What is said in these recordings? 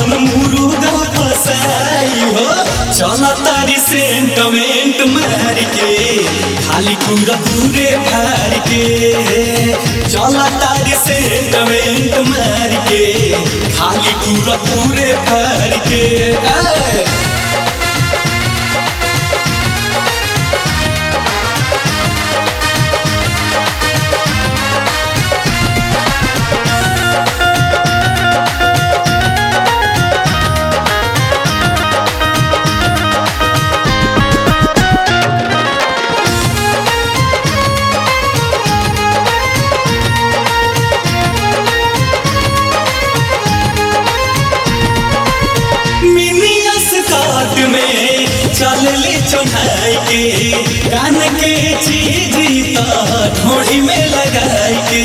अपन मुरुगा फसाई हो चल तारी सेंटमेंट मार के खाली पूरा पूरे फाड़ के चल तारी सेंटमेंट मार के खाली पूरा पूरे फाड़ के ए! मिनिया स्कॉट में चलली चढ़ाई के कान के चीज तो ढोड़ी में लगाई के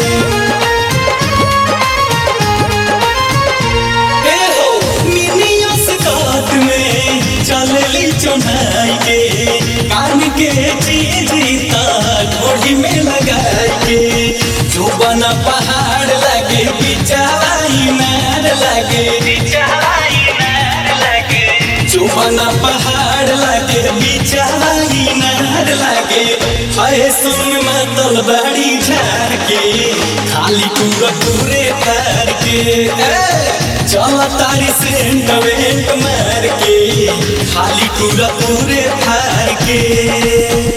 ए हो, मिनिया स्कॉट में चलली चढ़ाई के कान के चीज तो ढोड़ी में लगाई के जो बना पहाड़ लगे बिचाई नार लगे चुपना पहाड़ लगे बिचाई नार लगे हाय सुन मतल बड़ी झाड़ के खाली पूरा पूरे तार के ए, चल तारी सेंटमेंट मार के खाली पूरा पूरे थार के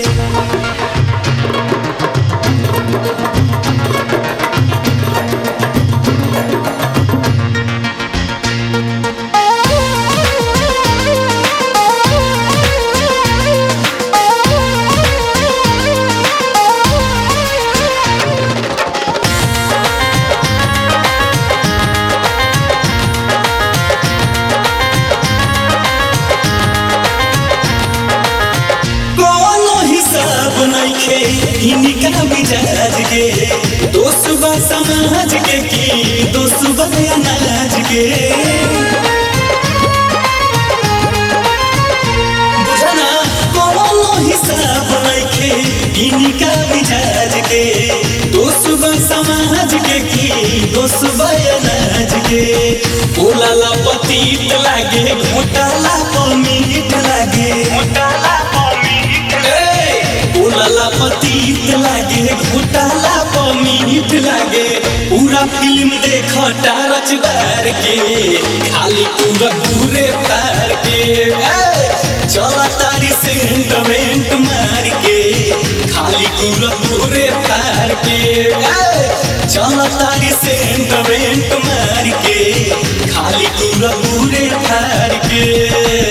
कोनो हिसाब नइखे इनका मिजाज के दोस्त बा समाज के की दोस्त बा अनाज के बुझना कोनो हिसाब नइखे इनका मिजाज के दोस्त बा समाज के की दोस्त बा अनाज के बोलाला पतीत लागे घोटाला पमीट लागे उलाला पतीत लागे घोटाला पमीट लागे पूरा फिल्म देख टारच बार के खाली पूरा पूरे तार के ए, चल तारी सेंटमेंट मार के खाली पूरा पूरे तार के ए, चल तारी सेंटमेंट मार के खाली पूरा पूरे तार के